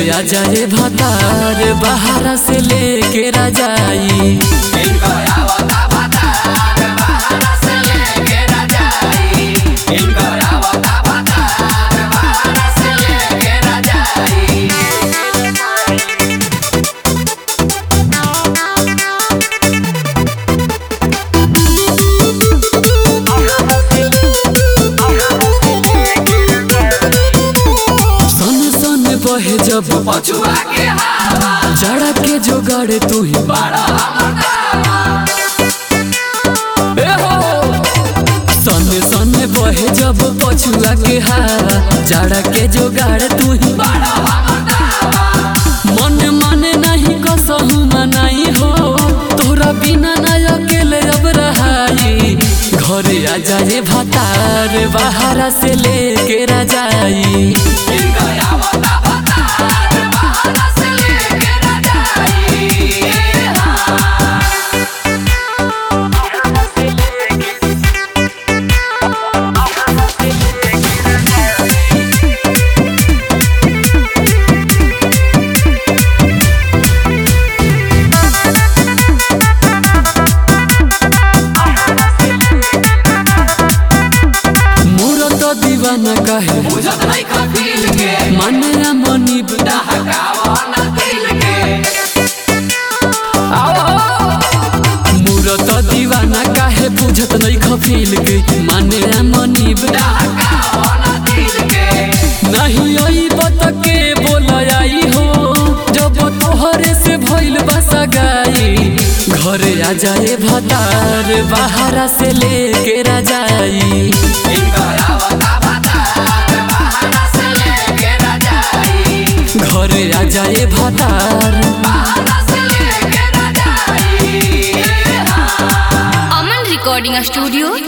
आ जाए भतार बाहर से लेके राजाई सन सन बहे जब पछुआ के हवा जड़ा के जोगाड़ तू ही बड़ा ए हो सन सन बहे जब पछुआ के हारा जड़ा के जोगाड़ तू ही मन माने नहीं कसहू मनाई हो तोरा बिना ना अकेले अब रहाई घरे आ जाए भतार बाहर से लेके राजाई मोर तो दीवाना कहे बुझत नहीं खफील के माने मनी डहकावा ना दिल के मोर तो दीवाना काहे बुझत नहीं खफील के माने मनी डहकावा ना दिल के नहीं आई बत के बोल आई हो जब तोहरे से भइल बसा गाई घरे आ जाए भतार बाहर से लेके राजाई इनका आवता भतार बहाना से लेके राजाई घरे आ जाए भतार बहाना से लेके राजाई अमन रिकॉर्डिंग स्टूडियो